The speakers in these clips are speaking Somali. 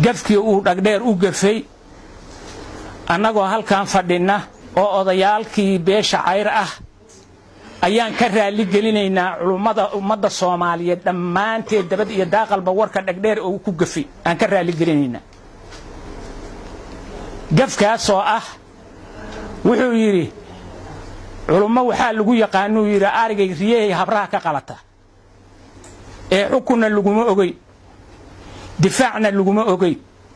gafkii uu dhagdheer u gafay annagoo halkan fadhinna oo odayaalkii beesha cayr ah ayaan ka raali gelinaynaa culummada ummadda soomaaliyeed dhammaanteed dabad iyo daaqalba warka dhagdheer oo ku gafay aan ka raali gelinaynaa gafkaasoo ah wuxuu yidhi culummo waxaa lagu yaqaanuu yidhi arigay riyahay habraha ka qalata ee xukunna laguma ogeyn difaacna laguma ogeyn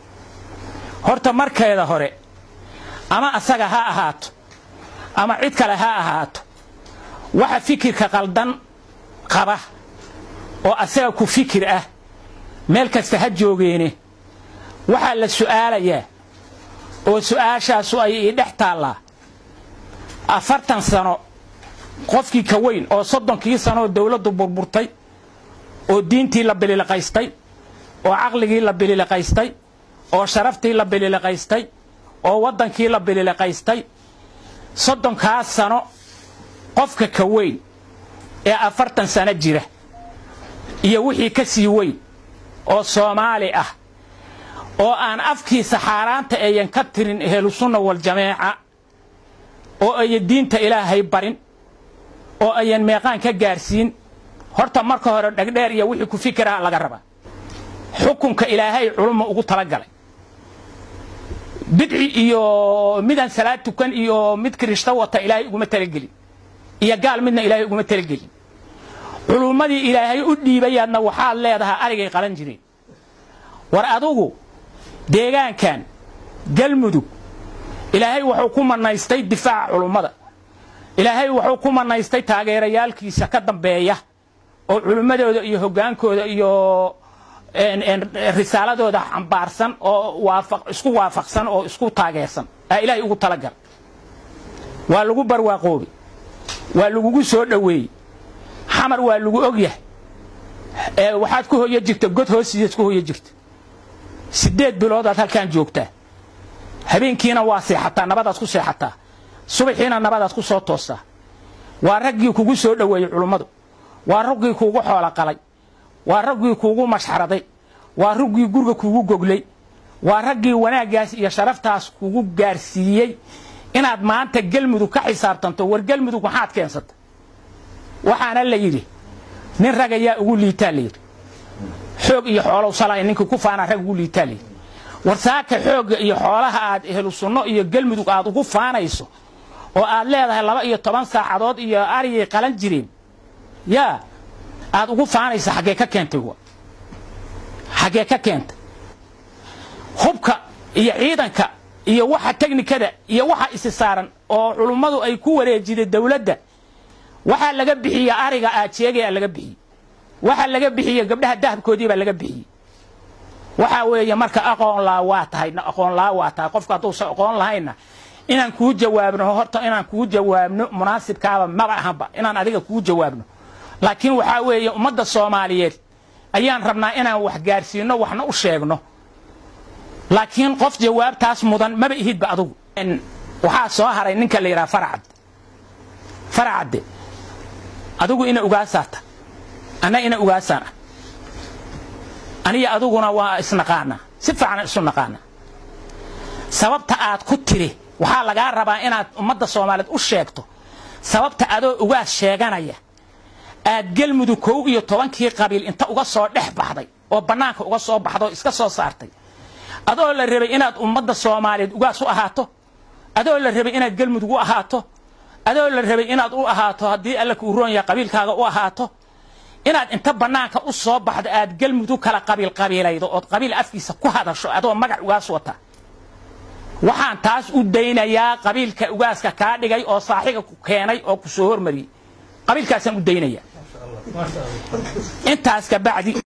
horta markeeda hore ama asaga ha ahaato ama cid kale ha ahaato waxa fikirka qaldan qaba oo asaga ku fikir ah meel kasta ha joogeene waxaa la su'aalayaa oo su'aashaasu ay ii dhex taallaa afartan sano qofkii ka weyn oo soddonkii sanooo dawladdu burburtay oo diintii la bililiqaystay oo caqligii la bililiqaystay oo sharaftii la bililiqaystay oo waddankii la bililiqaystay soddonkaas sano qofka ka weyn ee afartan sano jira iyo wixii ka sii weyn oo soomaali ah oo aan afkiisa xaaraanta ayan ka tirin ehlusunna waljamaaca oo ayan diinta ilaahay barin oo ayan meeqaan ka gaarsiin horta marka hore dhagdheer iyo wixii ku fikiraha laga rabaa xukunka ilaahay culumma ugu talagalay bidci iyo midaan salaad tukan iyo mid kirishto wata ilaahay uguma talagelin iyo gaal midna ilaahay uguma talagelin culummadii ilaahay u dhiibayaadna waxaad leedahaa arigay qalan jireen war adugu deegaankan galmudug ilaahay wuxuu ku manaystay difaaca culummada ilaahay wuxuu ku manaystay taageerayaalkiisa ka dambeeya oo culummadooda iyo hoggaankooda iyo risaaladooda xambaarsan oo isku waafaqsan oo isku taageersan aa ilaahay ugu talagal waa lagu barwaaqoobay waa lagugu soo dhoweeyey xamar waa lagu ogyahay waxaad ku hoyo jirta god hoostiisaad ku hoyo jirta siddeed biloodaad halkaan joogtaa habeenkiina waa seexataa nabadaad ku seexataa subaxiina nabadaad ku soo toostaa waa raggii kugu soo dhoweeyey culummadu waa raggii kuugu xoolo qalay waa raggii kuugu mashxaraday waa raggii guriga kuugu goglay waa raggii wanaaggaas iyo sharaftaas kugu gaarsiiyey inaad maanta gelmudug ka xisaabtanto war gelmudug maxaad keensata waxaana la yidhi nin rag ayaa ugu liitaa layidhi xoog iyo xoolow salay ninkii ku faanaa rag ugu liitaa layidhi war saaka xoogga iyo xoolaha aad ehlu sunno iyo gelmudug aad ugu faanayso oo aad leedahay laba iyo toban saacadood iyo arigay qalan jireen yaa aad ugu faanaysa xaggee ka keentay wa xaggee ka keentay hubka iyo ciidanka iyo waxa teknikada iyo waxa isi saaran oo culummadu ay ku wareejiday dawladda waxaa laga bixiye ariga aad sheegaya laga bixiyey waxaa laga bixiye gabdhaha dahabkoodii baa laga bixiyey waxaa weeye marka aqoon laa waa tahay aqoon laa waa tahay qofka hadduusan aqoon lahaynna inaan kuu jawaabno horta inaan kuu jawaabno munaasibkaaba maba ahanba inaan adiga kuu jawaabno laakiin waxaa weeye ummadda soomaaliyeed ayaan rabnaa inaan wax gaarsiino waxna u sheegno laakiin qof jawaabtaas mudan maba ihidba adugu waxaa soo haray ninka la yidhaha faracad faracadde adigu ina ugaasaata anna ina ugaasaan ah aniga adiguna waa isnaqaanaa si fiican isu naqaanaa sababta aad ku tiri waxaa lagaa rabaa inaad ummadda soomaaliyeed u sheegto sababta adoo ugaas sheeganaya aad gelmudug kow iyo tobankii qabiil inta uga soo dhex baxday oo bannaanka uga soo baxday oo iska soo saartay adoo la rabay inaad ummadda soomaaliyeed ugaas u ahaato adoo la rabay inaad gelmudug u ahaato adoo la rabay inaad u ahaato haddii alla kuu roon yahay qabiilkaaga u ahaato inaad inta bannaanka u soo baxdo aad gelmudug kala qabiil qabiilaydo ood qabiil afkiisa ku hadasho adoo magac ugaas wata waxaan taas u daynayaa qabiilka ugaaska kaa dhigay oo saaxiga ku keenay oo ku soo hormariyey qabiilkaasaan u daynayaa intaas ka bacdi